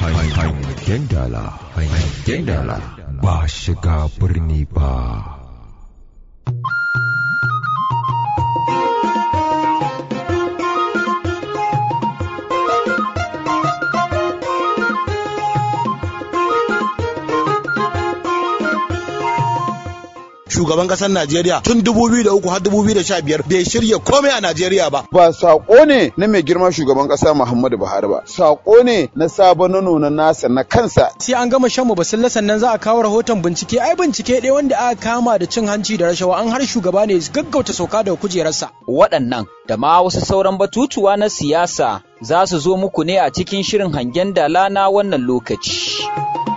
hangen dala hangen dala ba shiga birni ba shugaban kasar Najeriya tun 2003 har 2015 bai shirya komai a Najeriya ba. Ba sako ne na mai girma shugaban kasa Muhammadu Buhari ba, sako ne na sabon nuna nasa na kansa. Sai an gama shan basilla sannan za a kawo rahoton bincike, ai bincike ɗaya wanda aka kama da cin hanci da rashawa an har shugaba ne gaggauta sauka daga kujerarsa. Waɗannan da ma wasu sauran batutuwa na siyasa za su zo muku ne a cikin shirin hangen dala na wannan lokaci.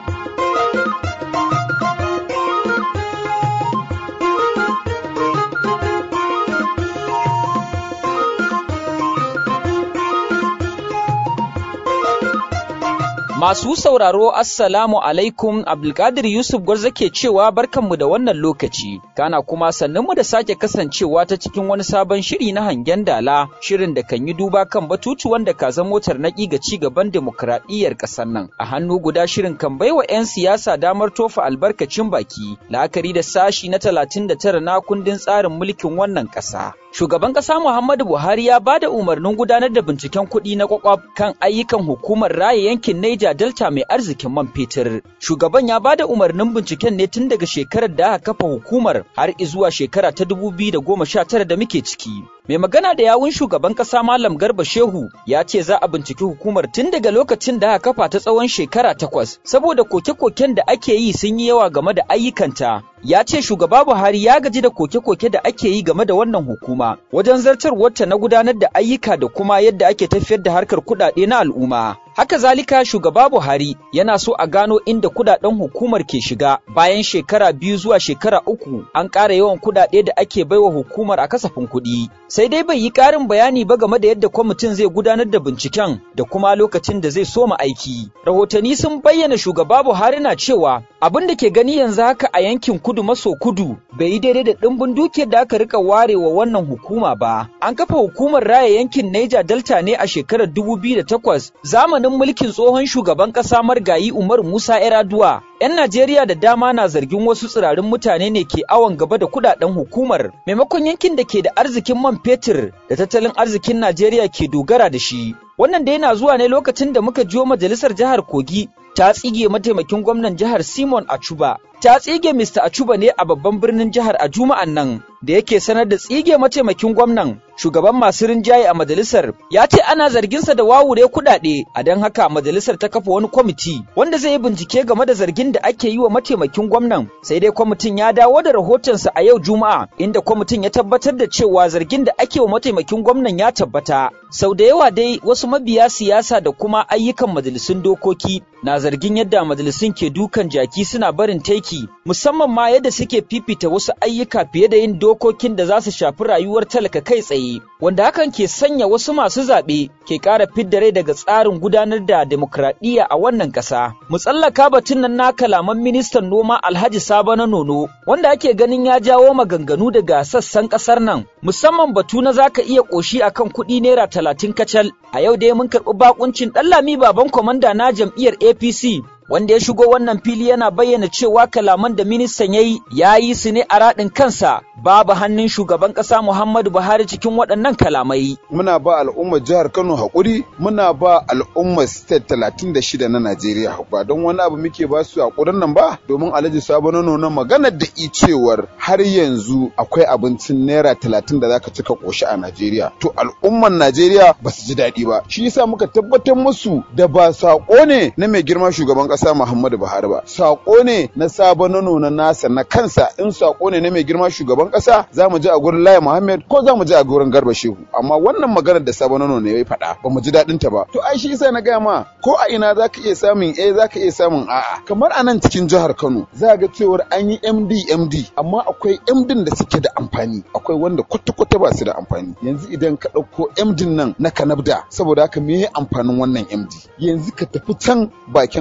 Masu sauraro Assalamu alaikum Abdulkadir Yusuf Gwarza ke cewa barkanmu da wannan lokaci, kana kuma mu da sake kasancewa ta cikin wani sabon shiri na hangen dala, shirin da kan yi duba kan batutuwan da ka motar naƙi ga ci gaban demokuraɗiyyar ƙasar nan. A hannu guda shirin kan baiwa 'yan siyasa damar tofa albarkacin baki, la'akari da sashi na talatin da tara na kundin tsarin mulkin wannan ƙasa. Shugaban ƙasa Muhammadu Buhari ya ba da umarnin gudanar da binciken kuɗi na kwakwaf kan ayyukan hukumar raya yankin Niger Delta mai arzikin man fetur. Shugaban ya ba da umarnin binciken ne tun daga shekarar da aka kafa hukumar har zuwa shekara ta dubu biyu da goma sha tara da muke ciki. Mai magana da yawun shugaban ƙasa Malam Garba Shehu ya ce za a binciki hukumar tun daga lokacin da aka kafa ta tsawon shekara takwas saboda koke-koken da ake yi sun yi yawa game da ayyukanta. Ya ce shugaba Buhari ya gaji da koke-koke da ake yi game da wannan hukuma wajen zartarwarta na gudanar da ayyuka da kuma yadda ake tafiyar da harkar kuɗaɗe na al'umma. Haka zalika shugaba Buhari yana so a gano inda kudaden hukumar ke shiga bayan shekara biyu zuwa shekara uku an ƙara yawan kudade da ake baiwa hukumar a kasafin kuɗi. Sai dai bai yi ƙarin bayani ba game da yadda kwamitin zai gudanar da binciken da kuma lokacin da zai soma aiki. Rahotanni sun bayyana shugaba Buhari na cewa abin da ke gani yanzu haka a yankin kudu maso kudu bai yi daidai da ɗimbin dukiyar da aka rika ware wa wannan hukuma ba. An kafa hukumar raya yankin Niger Delta ne a shekarar 2008 zamanin mulkin tsohon shugaban ƙasa Margayi Umar Musa Yar'adua. 'Yan Najeriya da dama na zargin wasu tsirarin mutane ne ke awon gaba da kudaden hukumar maimakon yankin da ke da arzikin man fetur da tattalin arzikin Najeriya ke dogara da shi. Wannan da yana zuwa ne lokacin da muka jiyo majalisar jihar Kogi ta tsige mataimakin gwamnan jihar Simon Achuba. Ta tsige Mr. Achuba ne a babban birnin jihar a Juma'an nan da yake sanar da tsige mataimakin gwamnan shugaban masu rinjaye a majalisar ya ce ana zarginsa da wawure kuɗaɗe a don haka majalisar ta kafa wani kwamiti wanda zai yi bincike game da zargin da ake yi wa mataimakin gwamnan sai dai kwamitin ya dawo da rahotonsa a yau juma'a inda kwamitin ya tabbatar da cewa zargin da ake wa mataimakin gwamnan ya tabbata sau da yawa dai wasu mabiya siyasa da kuma ayyukan majalisun dokoki na zargin yadda majalisun ke dukan jaki suna barin taiki musamman ma yadda suke fifita wasu ayyuka fiye da yin dokokin da za su shafi rayuwar talaka kai tsaye wanda hakan ke sanya wasu masu zaɓe ke ƙara fidda rai daga tsarin gudanar da demokradiyya a wannan ƙasa. Mu tsallaka batun nan na kalaman ministan noma Alhaji Sabo na Nono wanda ake ganin ya jawo maganganu daga sassan ƙasar nan musamman batu na zaka iya ƙoshi akan kuɗi naira talatin kacal. A yau dai mun karɓi bakuncin Ɗanlami baban kwamanda na jam'iyyar APC wanda ya shigo wannan fili yana bayyana cewa kalaman da ministan ya yi ya yi su ne a raɗin kansa babu hannun shugaban ƙasa Muhammadu Buhari cikin waɗannan kalamai. Muna ba al'ummar jihar Kano haƙuri, muna ba al'ummar state talatin da shida na Najeriya ba don wani abu muke ba su haƙurin nan ba domin Alhaji Sabo na nuna maganar da i cewar har yanzu akwai abincin naira talatin da zaka cika ƙoshi a Najeriya. To al'ummar Najeriya ba su ji daɗi ba. Shi yasa muka tabbatar musu da ba saƙo ne na mai girma shugaban ƙasa ƙasa Muhammadu Buhari ba. Sako ne na sabon nono na nasa na kansa in sako ne na mai girma shugaban ƙasa za mu ji a gurin Laya Muhammad ko za mu ji a gurin Garba Shehu. Amma wannan maganar da sabon nono ne ya faɗa ba mu ji daɗin ta ba. To ai shi yasa na gaya ma ko a ina za ka iya samun A za ka iya samun a'a. Kamar a nan cikin jihar Kano za ga cewar an yi MD MD amma akwai MD da suke da amfani akwai wanda kwata-kwata ba su da amfani. Yanzu idan ka ɗauko MD nan na Kanabda saboda haka me amfanin wannan MD? Yanzu ka tafi can bakin Abba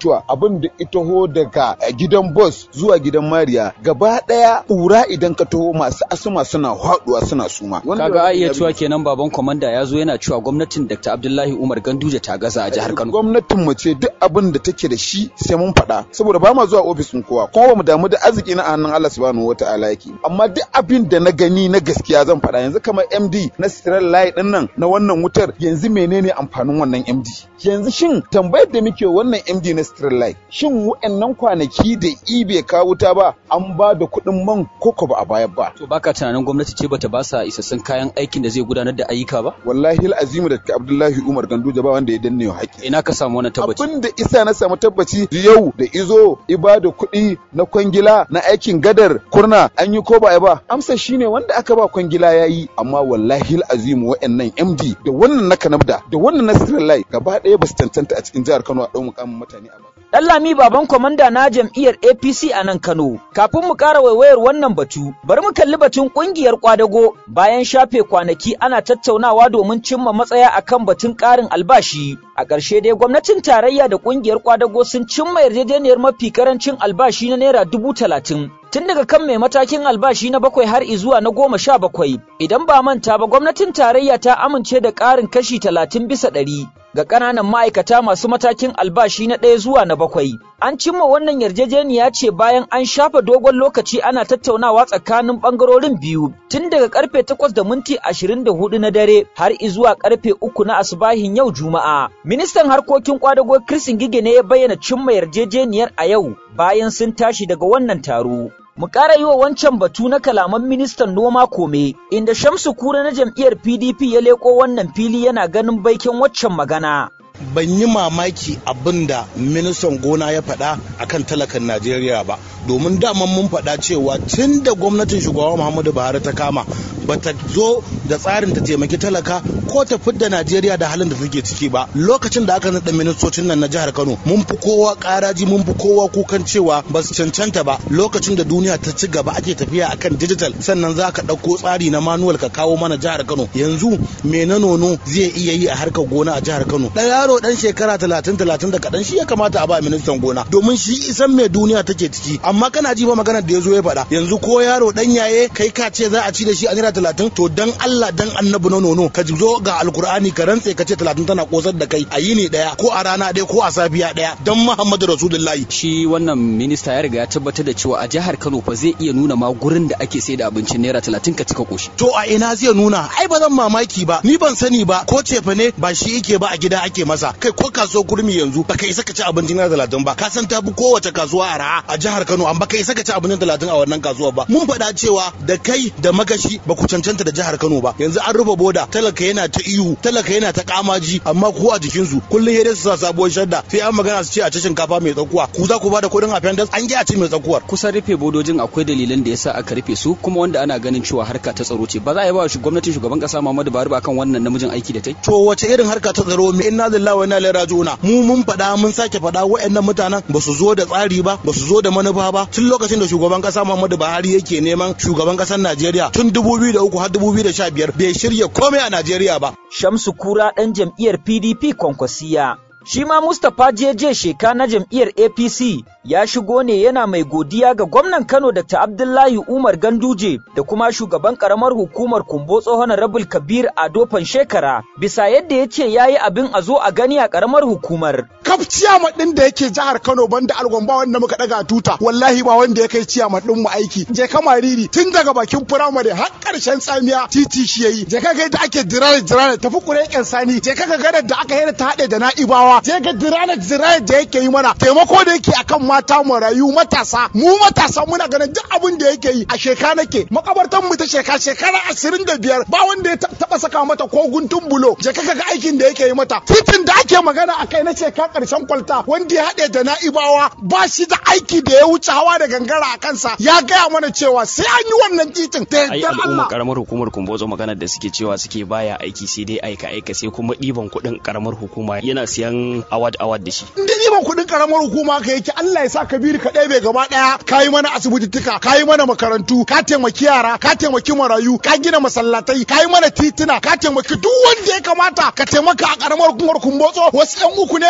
funtuwa abin da itaho daga gidan bus zuwa gidan mariya gaba daya ƙura idan ka taho masu asuma suna haɗuwa suna suma kaga a iya cewa kenan baban kwamanda ya zo yana cewa gwamnatin Dr. Abdullahi Umar Ganduje ta gaza a jihar Kano gwamnatin mu ce duk abin da take da shi sai mun faɗa saboda ba ma zuwa ofis ɗin kowa kuma ba mu damu da arziki na hannun Allah subhanahu wataala yake amma duk abin da na gani na gaskiya zan faɗa yanzu kamar MD na Stral Light din nan na wannan wutar yanzu menene amfanin wannan MD yanzu shin tambayar da muke wannan MD na Stral Light shin wa'annan kwanaki da ibe ka wuta ba an ba da kuɗin man koko ba a bayar ba to baka tunanin gwamnati ce bata ba sa isassun kayan aikin da zai gudanar da ayyuka ba wallahi al'azimu da Abdullahi Umar Ganduje ba wanda ya danne wa haƙƙi ina ka samu wannan tabbaci abin da isa na samu tabbaci yau da izo ibada kuɗi na kwangila na aikin gadar kurna an yi ko ba ba amsa shine wanda aka ba kwangila ya yi amma wallahi azimu wa'annan MD da wannan na Kanabda da wannan na Sirrin gaba ɗaya ba su tantanta a cikin jihar Kano a ɗau mukamin mutane a Ɗanlami baban kwamanda na jam'iyyar APC a nan Kano. Kafin mu ƙara waiwayar wannan batu, bari mu kalli batun ƙungiyar kwadago bayan shafe kwanaki ana tattaunawa domin cimma matsaya akan batun ƙarin albashi. A ƙarshe dai gwamnatin tarayya da ƙungiyar kwadago sun cimma yarjejeniyar mafi karancin albashi na naira dubu talatin. Tun daga kan mai matakin albashi na bakwai har izuwa na goma sha bakwai. Idan ba manta ba gwamnatin tarayya ta amince da ƙarin kashi talatin bisa ɗari. ga ƙananan ma'aikata masu matakin albashi na ɗaya zuwa na bakwai. An cimma wannan yarjejeniya ce bayan an shafa dogon lokaci ana tattaunawa tsakanin ɓangarorin biyu tun daga karfe takwas da minti ashirin da hudu na dare har izuwa karfe uku na asubahin yau Juma'a. Ministan harkokin kwadago Kirsin Gige ne ya bayyana cimma yarjejeniyar a yau bayan sun tashi daga wannan taro. Mu ƙara yi wa wancan batu na kalaman ministan noma kome, inda Shamsu Kura na jam'iyyar PDP ya leko wannan fili yana ganin baikin waccan magana. ban yi mamaki abin da ministan gona ya faɗa akan talakan Najeriya ba domin daman mun faɗa cewa tun da gwamnatin shugaba Muhammadu Buhari ta kama bata zo da tsarin ta taimaki talaka ko ta fidda Najeriya da halin da take ciki ba lokacin da aka naɗa ministocin nan na jihar Kano mun fi kowa ƙaraji mun fi kowa kukan cewa ba su cancanta ba lokacin da duniya ta ci gaba ake tafiya akan digital sannan za ka ɗauko tsari na manual ka kawo mana jihar Kano yanzu me na nono zai iya yi a harkar gona a jihar Kano ɗan yaro ɗan shekara talatin talatin da kaɗan shi ya kamata a ba ministan gona domin shi isan me duniya take ciki amma kana ji ba maganar da ya zo ya faɗa yanzu ko yaro ɗan yaye kai ka ce za a ci da shi a naira talatin to dan Allah dan annabi na nono ka zo ga alkur'ani ka rantse ka ce talatin tana kosar da kai a yini ɗaya ko a rana ɗaya ko a safiya ɗaya dan Muhammadu Rasulullahi. Shi wannan minista ya riga ya tabbatar da cewa a jihar Kano fa zai iya nuna ma gurin da ake sai da abincin naira talatin ka cika koshi. To a ina zai nuna ai ba zan mamaki ba ni ban sani ba ko cefa ne ba shi yake ba a gida ake masa kai ko kasuwar kurmi yanzu baka isa ka ci abincin naira talatin ba ka san ta bi kowace kasuwa a ra'a a jihar Kano amma baka isa ka ci abincin talatin a wannan kasuwa ba mun faɗa cewa da kai da magashi ba ku cancanta da jihar Kano ba yanzu an rufe boda talaka yana ta ihu talaka yana ta kamaji amma ko a jikinsu kullum yadda su sa sabuwar shadda sai an magana su ce a ci shinkafa mai tsakuwa ku za ku ba da kuɗin appendix an ji a ci mai tsakuwar kusan rufe bodojin akwai dalilan da yasa aka rufe su kuma wanda ana ganin cewa harka ta tsaro ce ba za a yi ba gwamnatin shugaban kasa Muhammadu Buhari ba kan wannan namijin aiki da tai to wace irin harka ta tsaro me inna lillahi wa inna ilaihi raji'un mu mun faɗa mun sake faɗa waɗannan mutanen ba su zo da tsari ba ba su zo da manufa ba tun lokacin da shugaban kasa Muhammadu Buhari yake neman shugaban kasar Najeriya tun 2003 har 2015 bai shirya komai a Najeriya ba Shamsu Kura ɗan jam'iyyar PDP Kwankwasiya Shi ma Mustapha Jeje Sheka na jam'iyyar APC ya shigo ne yana mai godiya ga gwamnan Kano Dr. Abdullahi Umar Ganduje da kuma shugaban karamar hukumar Kumbo tsohon Rabul Kabir Ado Shekara bisa yadda ya ce ya yi abin a zo a gani a karamar hukumar. Kaf ciyama ɗin da yake jihar Kano banda algomba wanda muka ɗaga tuta wallahi ba wanda ya kai ciyama ɗin mu aiki. Je ka mariri tun daga bakin firamare har ƙarshen tsamiya titi shi yayi. Je ka ga yadda ake dirare dirare tafi kureken sani. Je ka ga gadar da aka yi ta haɗe da na'ibawa. Je ga dirare dirare da yake yi mana. Taimako da yake akan mata marayu matasa. Mu matasa muna ganin duk abin da yake yi a sheka nake. Makabartan mu ta sheka shekara ashirin da biyar ba wanda ya taɓa saka mata ko guntun bulo. Je ka ga aikin da yake yi mata. Titin da ake magana a kai na sheka ƙarshen kwalta wanda ya haɗe da na'ibawa ba shi da aiki da ya wuce hawa da gangara a kansa ya gaya mana cewa sai an yi wannan titin da ai yardar al'umma Allah. karamar hukumar kumbozo maganar da suke cewa suke baya aiki sai dai aika aika sai kuma ɗiban kuɗin karamar hukuma yana siyan award award da shi In dai ban kuɗin karamar hukuma ka yake Allah ya sa Kabiru ka ɗebe gaba ɗaya ka yi mana asibitittuka ka yi mana makarantu ka taimaki yara ka taimaki marayu ka gina masallatai ka yi mana tituna ka taimaki duk wanda ya kamata ka taimaka a karamar hukumar kumbotso wasu yan uku naira biyar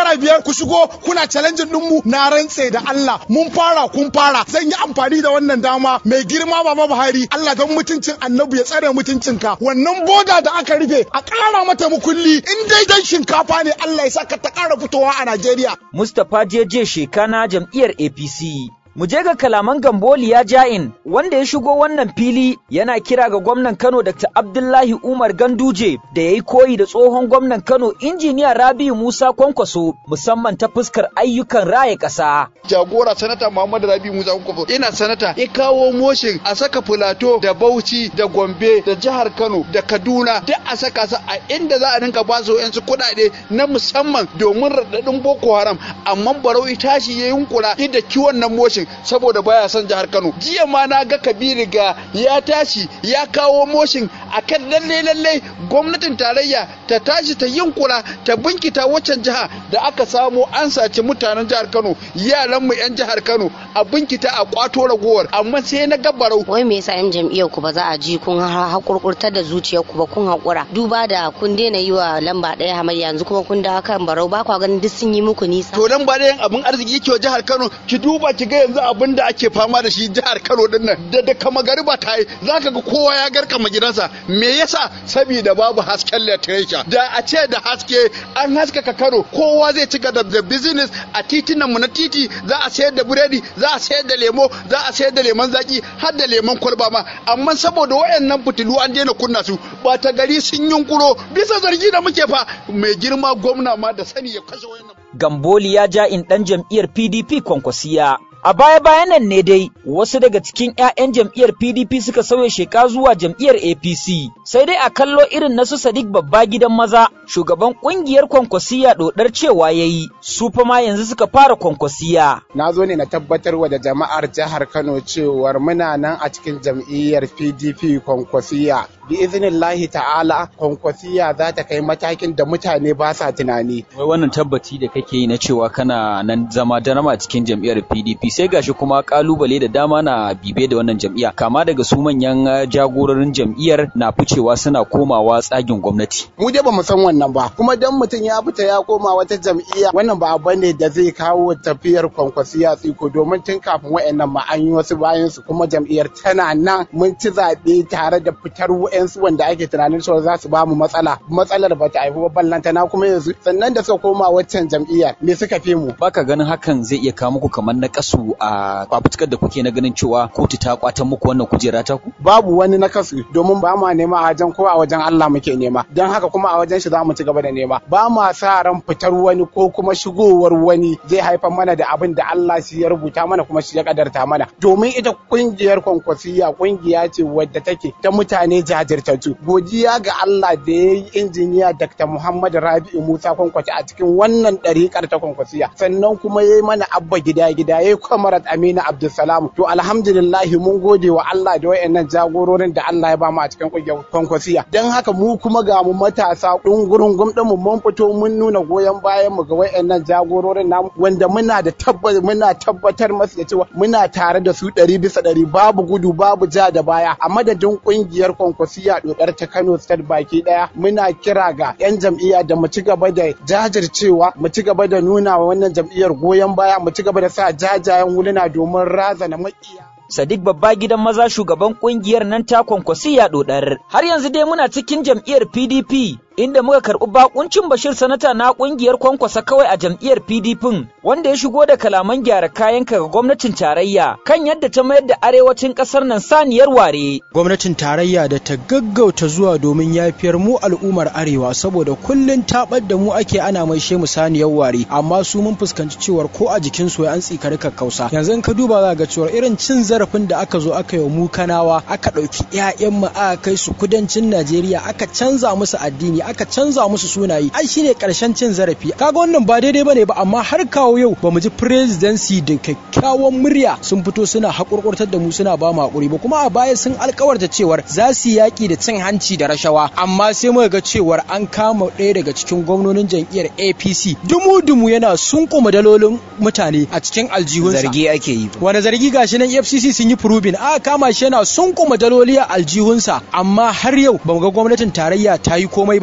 ku shigo kuna challenge din mu na rantse da Allah mun fara kun fara zan yi amfani da wannan dama mai girma baba Buhari Allah don mutuncin annabi ya tsare mutuncinka wannan boda da aka rufe a ƙara mata mukulli in dai dan shinkafa ne Allah ya saka ta ƙara fitowa a Najeriya Mustapha Jeje Shekana jam'iyyar APC Mu je ga kalaman Gamboliya Ja'in wanda ya shigo wannan fili yana kira ga gwamnan Kano Dr. Abdullahi Umar Ganduje da ya yi koyi da tsohon gwamnan Kano injiniya Rabiu Musa Kwankwaso musamman ta fuskar ayyukan raye ƙasa. Jagora sanata Muhammadu Rabiu Musa Kwankwaso ina sanata ya kawo moshin a saka Filato da Bauchi da Gombe da jihar Kano da Kaduna duk a saka su a inda za a rinka ba su yansu kuɗaɗe na musamman domin raɗaɗin Boko Haram amma Barau tashi ya yunkura da kiwon nan moshin saboda baya son jihar Kano. Jiya ma na ga Kabiru ga ya tashi ya kawo moshin akan lalle lalle gwamnatin tarayya ta tashi ta yunkura ta binkita waccan jiha da aka samo an saci mutanen jihar Kano yaran mu yan jihar Kano a binkita a kwato ragowar amma sai na gabarau. Wai me yasa yan jam'iyyar ku ba za a ji kun hakurkurtar da zuciyar ku ba kun hakura duba da kun daina yi wa lamba ɗaya hamayya yanzu kuma kun dawo kan barau ba kwa ganin duk sun yi muku nisa. To lamba ɗayan abin arziki yake wa jihar Kano ki duba ki ga yanzu abin da ake fama da shi jihar Kano din nan da da kama gariba ta yi zaka ga kowa ya garkama gidansa me yasa saboda babu hasken literature da a ce da haske an haskaka Kano kowa zai ci gaba da business a titinan mu na titi za a sayar da buredi za a sayar da lemo za a sayar da lemon zaki har da lemon kwalba ma amma saboda wayannan fitilu an daina kunna su ba ta gari sun yunkuro bisa zargi da muke fa mai girma gwamna ma da sani ya kashe wayannan Gamboli ya ja in ɗan jam'iyyar PDP kwankwasiya. A baya-bayan nan ne dai wasu daga cikin 'ya'yan jam'iyyar PDP suka sauya sheka zuwa jam'iyyar APC. Sai dai a kallo irin na su Sadiq babba gidan maza, shugaban ƙungiyar kwankwasiya ɗodar cewa ya yi, su fa ma yanzu suka fara kwankwasiya. Na zo ne na tabbatar wa da jama'ar jihar Kano cewar muna nan a cikin jam'iyyar PDP kwankwasiya. Bi iznillahi ta'ala kwankwasiya za ta kai matakin da mutane ba sa tunani. Wai wannan tabbaci da kake yi na cewa kana nan zama darama a cikin jam'iyyar PDP sai gashi kuma kalubale da dama na bibe da wannan jam'iyya kama daga su manyan jagororin jam'iyyar na ficewa suna komawa tsagin gwamnati. Mu dai bamu san wannan ba kuma dan mutum ya fita ya koma wata jam'iyya wannan ba abu ne da zai kawo tafiyar kwankwasiya tsiko domin tun kafin wayannan ma an yi wasu bayan su kuma jam'iyyar tana nan mun ci zaɓe tare da fitar wa'yansu wanda ake tunanin cewa za su ba mu matsala matsalar ba ta haifu ba ballantana kuma yanzu sannan da suka koma waccan jam'iyya me suka fi mu. Baka ganin hakan zai iya kawo muku kamar na kasu a fafutukar da kuke na ganin cewa kotu ta kwatan muku wannan kujera ta ku? Babu wani na kasu domin ba ma nema a wajen ko a wajen Allah muke nema don haka kuma a wajen shi za mu ci gaba da nema ba ma sa ran fitar wani ko kuma shigowar wani zai haifar mana da abin da Allah shi ya rubuta mana kuma shi ya kadarta mana domin ita kungiyar kwankwasiya kungiya ce wadda take ta mutane jajirtattu godiya ga Allah da ya yi injiniya Dr. Muhammad Rabi'u Musa Kwankwaci a cikin wannan ɗariƙar ta kwankwasiya sannan kuma ya yi mana abba gida gida ya yi kwamarat Aminu Abdulsalam to alhamdulillah mun gode wa Allah da wayannan jagororin da Allah ya bamu a cikin kungiyar kwankwasiya dan haka mu kuma ga mu matasa dungurin gumdin mu mun fito mun nuna goyon bayan mu ga wayannan jagororin namu wanda muna da tabbata muna tabbatar masu da cewa muna tare da su ɗari bisa ɗari babu gudu babu ja da baya a madadin kungiyar kwankwasiya dodar ta Kano State baki daya muna kira ga yan jam'iyya da mu ci gaba da jajircewa mu ci gaba da nuna wa wannan jam'iyyar goyon baya mu ci gaba da sa jajayen huluna domin razana makiya Sadiq babba gidan maza shugaban kungiyar nan ta kwankwasiya dodar. Har yanzu dai muna cikin jam'iyyar PDP inda muka karɓi bakuncin Bashir sanata na kungiyar kwankwasa kawai a jam'iyyar PDP wanda ya shigo da kalaman gyara kayan ga gwamnatin tarayya kan yadda ta mayar da arewacin ƙasar nan saniyar ware. Gwamnatin tarayya da ta gaggauta zuwa domin yafiyar mu al'ummar arewa saboda kullun tabar da mu ake ana mai mu saniyar ware amma su mun fuskanci cewar ko a jikin su an tsikari kakkausa yanzu in ka duba za ga cewar irin cin zarafin da aka zo aka yi wa mu kanawa aka ɗauki 'ya'yan mu aka kai su kudancin Najeriya aka canza musu addini aka canza musu sunaye ai shine karshen cin zarafi kaga wannan ba daidai bane ba amma har kawo yau bamu ji presidency da kyakkyawan murya sun fito suna hakurkurtar da mu suna ba mu hakuri ba kuma a baya sun alkawarta cewar za su yaki da cin hanci da rashawa amma sai muka ga cewar an kama ɗaya daga cikin gwamnonin jam'iyyar APC dumu dumu yana sunkuma dalolin mutane a cikin aljihunsa zargi ake yi wanda zargi gashi nan FCC sun yi proving aka kama shi yana sunkuma daloli a aljihunsa amma har yau bamu ga gwamnatin tarayya ta yi komai ba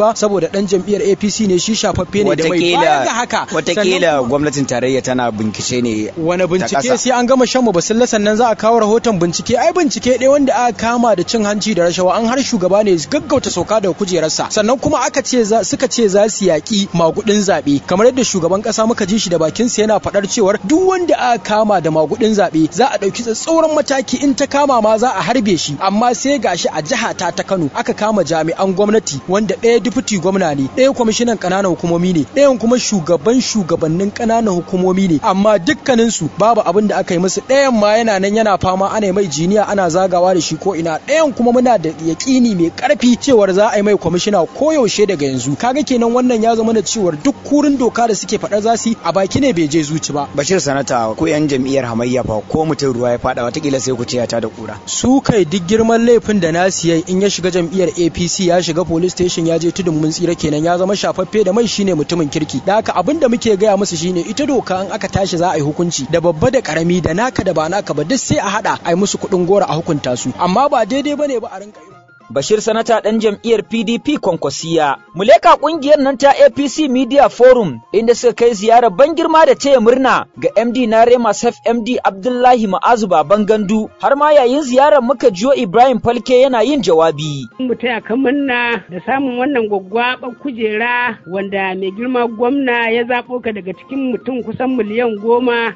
ba saboda dan jam'iyyar APC ne shi shafaffe ne da mai bayan ga haka watakila gwamnatin tarayya tana bincike ne wani bincike sai an gama shan basilla sannan za a kawo rahoton bincike ai bincike ɗaya wanda aka kama da cin hanci da rashawa an har shugaba ne gaggauta sauka daga kujerarsa sannan kuma aka ce suka ce za su yaƙi magudin zaɓe kamar yadda shugaban ƙasa muka ji shi da bakinsa yana faɗar cewar duk wanda aka kama da magudin zaɓe za a ɗauki tsatsauran mataki in ta kama ma za a harbe shi amma sai gashi a jiha ta ta Kano aka kama jami'an gwamnati wanda ɗaya dufuti gwamna ne ɗaya kwamishinan ƙananan hukumomi ne ɗayan kuma shugaban shugabannin ƙananan hukumomi ne amma dukkaninsu babu abin da aka yi musu ɗayan ma yana nan yana fama ana mai jiniya ana zagawa da shi ko ina ɗayan kuma muna da yaƙini mai ƙarfi cewar za a yi mai kwamishina ko yaushe daga yanzu kaga kenan wannan ya zama da cewar duk kurin doka da suke faɗar za su a baki ne bai je zuci ba bashir sanata ko yan jam'iyyar hamayya fa ko mutum ruwa ya faɗa watakila sai ku ce ta da kura su kai duk girman laifin da na siya in ya shiga jam'iyyar APC ya shiga police station ya je tudun mun tsira kenan ya zama shafaffe da mai shine mutumin kirki da haka abin da muke gaya musu shine ita doka in aka tashi za a yi hukunci da babba da karami da naka da ba naka ba duk sai a hada a yi musu kuɗin gora a hukunta su amma ba daidai bane ba a rinka irin Bashir Sanata ɗan jam'iyyar PDP Kwankwasiya. Muleka ƙungiyar nan ta APC Media Forum inda suka kai ziyarar ban girma da taya murna ga MD na Rema Sef MD Abdullahi Ma'azu Baban Gandu har ma yayin ziyarar muka jiyo Ibrahim Falke yana yin jawabi. Mu taya ka murna da samun wannan gwaggwaɓar kujera wanda mai girma gwamna ya zaɓo ka daga cikin mutum kusan miliyan goma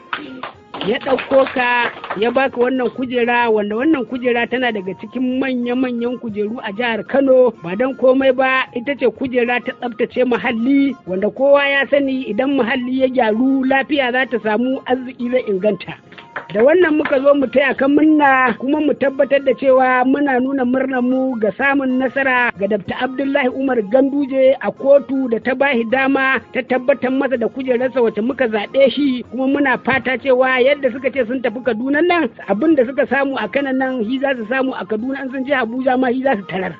ya ɗauko ka ya baka wannan kujera wanda wannan kujera tana daga cikin manya-manyan kujeru a jihar Kano ba don komai ba ita ce kujera ta tsabtace muhalli wanda kowa ya sani idan muhalli ya gyaru lafiya za ta samu arziki zai inganta. da wannan muka zo mu taya kan munna kuma mu tabbatar da cewa muna nuna murnar mu ga samun nasara ga Dr. Abdullahi Umar Ganduje a kotu da ta bahi dama ta tabbatar masa da kujerarsa wacce muka zaɓe shi kuma muna fata cewa yadda suka ce sun tafi Kaduna nan abin da suka samu a kanan nan shi za su samu a Kaduna an sun je Abuja ma shi za su tarar.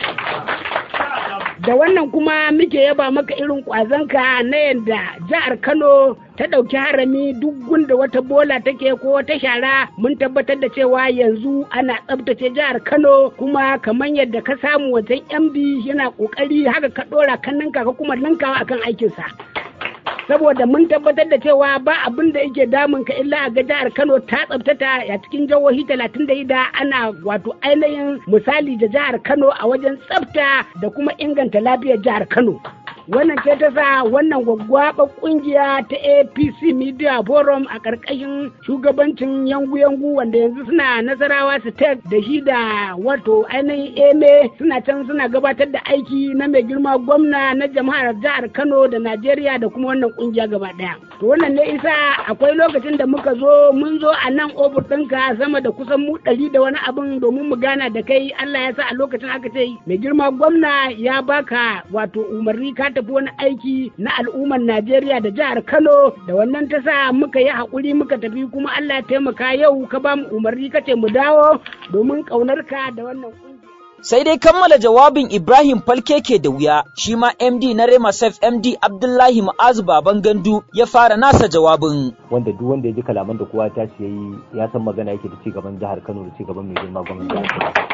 da wannan kuma muke yaba maka irin kwazanka na yadda jihar Kano ta ɗauki harami duk gunda wata bola take ko wata shara mun tabbatar da cewa yanzu ana tsabtace jihar Kano kuma kamar yadda ka samu wajen MD yana ƙoƙari haka ka ɗora kan ninka ka kuma ninkawa akan aikinsa. saboda mun tabbatar da cewa ba abin da yake damun ka illa a ga jihar Kano ta tsabtata a cikin jihohi talatin da ida ana wato ainihin misali da jihar Kano a wajen tsabta da kuma inganta lafiyar jihar Kano. wannan ce ta sa wannan gwaggwaɓa ƙungiya ta apc media forum a ƙarƙashin shugabancin yangu-yangu wanda yanzu suna nasarawa state da shi da wato ainihin eme suna can suna gabatar da aiki na mai girma gwamna na jama'ar jihar kano da najeriya da kuma wannan ƙungiya gaba ɗaya to wannan ne isa akwai lokacin da muka zo mun zo a nan ofis ɗinka sama da kusan mu ɗari da wani abin domin mu gana da kai allah ya sa a lokacin aka ce mai girma gwamna ya baka wato umarni ka tafi wani aiki na al'ummar Najeriya da jihar Kano da wannan ta sa muka yi haƙuri muka tafi kuma Allah ya taimaka yau ka ba mu umarni ka ce mu dawo domin ƙaunar ka da wannan Sai dai kammala jawabin Ibrahim Falke ke da wuya, shi ma MD na Rema Sef MD Abdullahi Ma'azu Baban Gandu ya fara nasa jawabin. Wanda duk wanda ya ji kalaman da kowa ta ce yayi ya san magana yake da ci gaban jihar Kano da ci gaban mai girma gwamnati jihar Kano.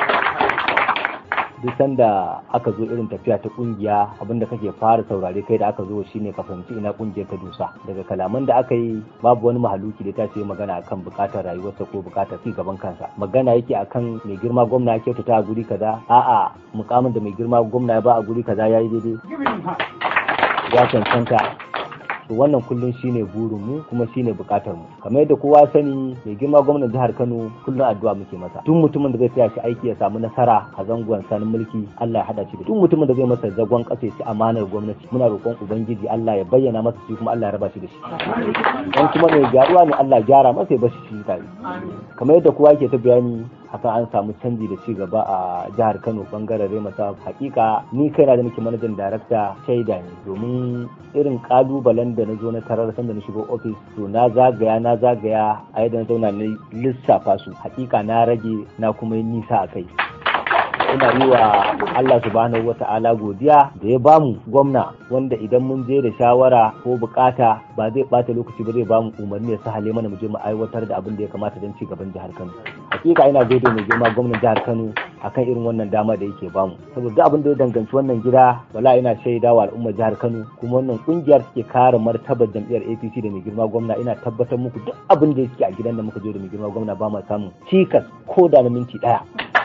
duk sanda aka zo irin tafiya ta kungiya abinda kake fara saurare kai da aka zo shine ka fahimci ina kungiyar ta dusa daga kalaman da aka yi babu wani mahaluki da ta ce magana akan bukatar rayuwarsa ko bukatar ci gaban kansa magana yake akan mai girma gwamna ya kyautata a guri kaza a'a mukamin da mai girma gwamna ya ba a guri kaza yayi daidai ya cancanta to wannan kullum shine burin mu kuma shine bukatar mu kamar yadda kowa sani mai girma gwamnan jihar Kano kullum addu'a muke masa duk mutumin da zai tsaya shi aiki ya samu nasara a zangon sanin mulki Allah ya hada shi da duk mutumin da zai masa zagon kasa ci amanar gwamnati muna roƙon ubangiji Allah ya bayyana masa shi kuma Allah ya raba shi da shi dan kuma mai gyaruwa ne Allah ya gyara masa ya bashi shi tare kamar yadda kowa yake ta bayani haka an samu canji da ci gaba a jihar Kano bangaren Remasa hakika ni kaina da nake manajan darakta shaida ne domin irin kalubalen da na zo na tarar sanda na shigo ofis to na zagaya na zagaya a yadda na zauna na lissafa su hakika na rage na kuma yi nisa a kai ina yi wa Allah subhanahu wata'ala godiya da ya bamu gwamna wanda idan mun je da shawara ko bukata ba zai bata lokaci ba zai bamu umarni ya sahale mana mu je mu aiwatar da abin da ya kamata don ci gaban jihar Kano hakika ina gode mai girma gwamnan jihar Kano akan irin wannan dama da yake bamu saboda abin da ya danganci wannan gida wala ina shaida wa al'ummar jihar Kano kuma wannan kungiyar suke kare martabar jam'iyyar APC da mai girma gwamna ina tabbatar muku duk abin da yake a gidan da muka je da mai girma gwamna ba ma samun cikas ko da na minti daya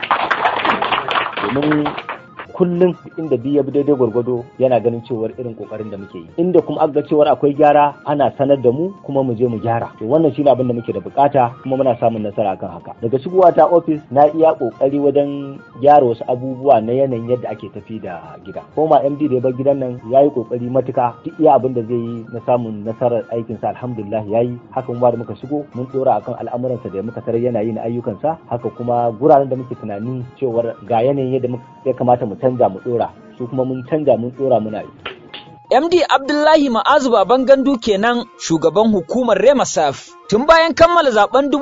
domin kullum inda bi ya bi daidai gwargwado yana ganin cewar irin kokarin da muke yi inda kuma aka ga cewar akwai gyara ana sanar da mu kuma mu je mu gyara to wannan shine abin da muke da bukata kuma muna samun nasara akan haka daga shigowa ta office na iya kokari wajen gyara wasu abubuwa na yanayin yadda ake tafi da gida koma MD da ya bar gidan nan ya yi kokari matuka duk iya abin da zai yi na samun nasarar aikinsa alhamdulillah ya yi hakan ma da muka shigo mun dora akan al'amuransa da muka tarar yana yi na ayyukansa haka kuma guraren da muke tunani cewar ga yanayin yadda ya kamata mu canza mu dora su kuma mun canza mun dora muna yi MD Abdullahi Ma'azu Baban Gandu kenan shugaban hukumar Remasaf. Tun bayan kammala zaben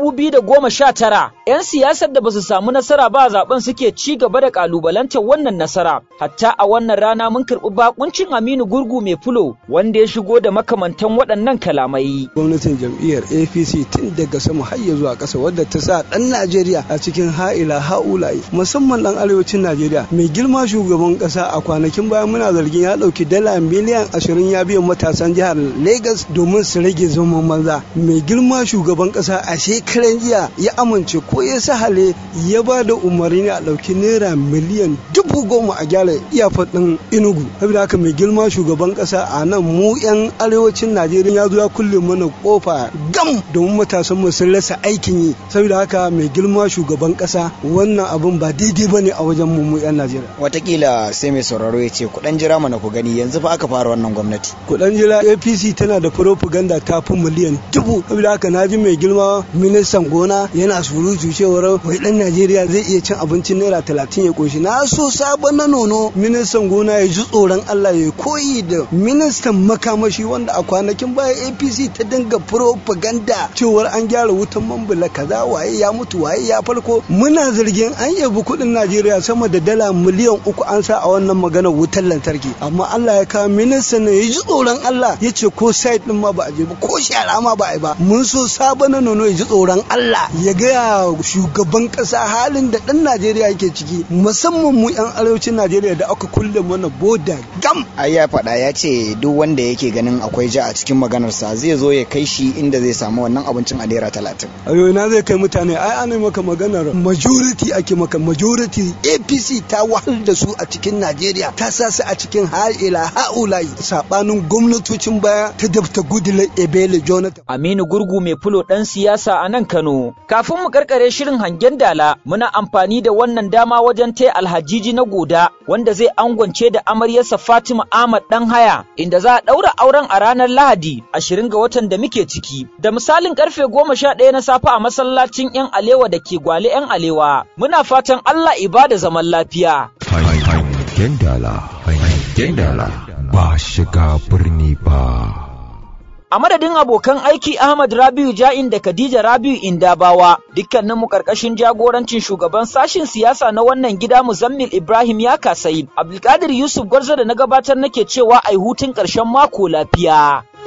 2019, 'yan siyasar da ba su samu nasara ba zaben suke ci gaba da kalubalantar wannan nasara. Hatta a wannan rana mun karɓi bakuncin Aminu Gurgu mai fulo wanda ya shigo da makamantan waɗannan kalamai. Gwamnatin jam'iyyar APC tun daga sama har ya zuwa ƙasa wadda ta sa ɗan Najeriya a cikin ha'ila ha'ulayi musamman ɗan arewacin Najeriya. Mai girma shugaban ƙasa a kwanakin baya muna zargin ya ɗauki dala miliyan ashirin ya biyan matasan jihar Legas domin su rage zaman banza. Mai girma shugaban kasa a shekaran jiya ya amince ko ya sahale ya ba da umarni a ɗauki naira miliyan dubu goma a gyara iyafar ɗin inugu saboda haka mai girma shugaban kasa a nan mu yan arewacin najeriya ya zo ya kulle mana kofa gam domin matasan mu sun rasa aikin yi saboda haka mai girma shugaban kasa wannan abun ba daidai ba ne a wajen mu mu yan najeriya watakila sai mai sauraro ya ce kuɗan jira mana ku gani yanzu fa aka fara wannan gwamnati kuɗan jira apc tana da propaganda ta fi miliyan dubu saboda haka na ji mai girma ministan gona yana surutu cewar wai dan Najeriya zai iya cin abincin naira talatin ya koshi na so sabon na nono ministan gona ya ji tsoron Allah ya koyi da ministan makamashi wanda a kwanakin baya APC ta dinga propaganda cewar an gyara wutan mambula kaza waye ya mutu waye ya farko muna zargin an yabi kuɗin Najeriya sama da dala miliyan uku an sa a wannan maganar wutar lantarki amma Allah ya kawo ministan ya ji tsoron Allah ya ce ko site din ma ba a je ba ko shara ma ba a yi ba mun so sabon nono ya ji tsoron Allah ya gaya shugaban kasa halin da ɗan Najeriya yake ciki musamman mu 'yan arewacin Najeriya da aka kulle mana boda gam. Ai ya faɗa ya ce duk wanda yake ganin akwai ja a cikin maganarsa zai zo ya kai shi inda zai samu wannan abincin a naira talatin. Ayo na zai kai mutane ai ana maka maganar majority ake maka majority APC ta wahal da su a cikin Najeriya ta sa su a cikin ha'ila ha'ulai sabanin gwamnatocin baya ta dabta gudula Ebele Jonathan. Aminu Gurgu mai fulo ɗan siyasa a nan Kano. Kafin mu karkare shirin hangen dala, muna amfani da wannan dama wajen taya alhajiji na goda wanda zai angwance da amaryarsa Fatima Ahmad ɗan haya, inda za a ɗaura auren a ranar Lahadi ashirin ga watan da muke ciki. Da misalin karfe goma sha ɗaya na safe a masallacin 'yan alewa da ke gwale 'yan alewa. Muna fatan Allah ibada zaman lafiya. Hangen dala, hangen dala, ba shiga birni ba. A madadin abokan aiki Ahmad Rabiu Ja'in da Khadija Rabiu Indabawa, dukkaninmu karkashin jagorancin shugaban sashin siyasa na wannan gida Muzammil Ibrahim ya kasai. Abdulkadir Yusuf Gwarzo da na gabatar nake cewa ai hutun ƙarshen mako lafiya.